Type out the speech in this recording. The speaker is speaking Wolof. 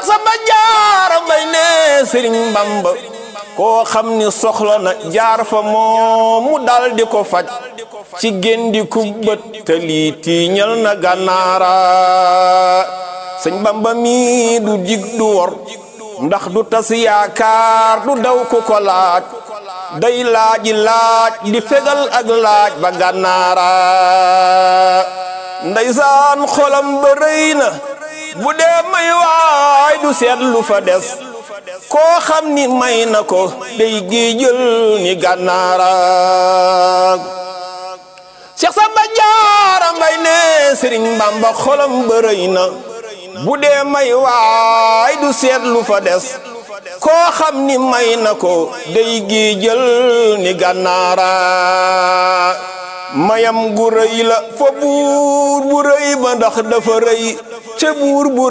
Cheikh Samba Jaara Mbay ne Sëriñ Bamba koo xam ni soxla na jaar fa moom mu dal di ko faj ci géndi ku bët te lii tiiñal na gànnaara sëñ Bamba mi du jig du wor ndax du tas yaakaar du daw ku ko laaj day laaji laaj di fegal ak laaj ba gànnaara ndeysaan xolam ba rëy na bu dee may waay du seet lu fa des koo xam ni may na ko day géejël ni gànnaara Cheikh Samba Jaara Mbay ne Sëriñ Bamba xolam ba rëy na bu dee may waay du seet lu fa des koo xam ni may na ko day géejël ni gànnaara mayam gu rëy la fa buur bu rëy ba ndax dafa rëy ca buur bu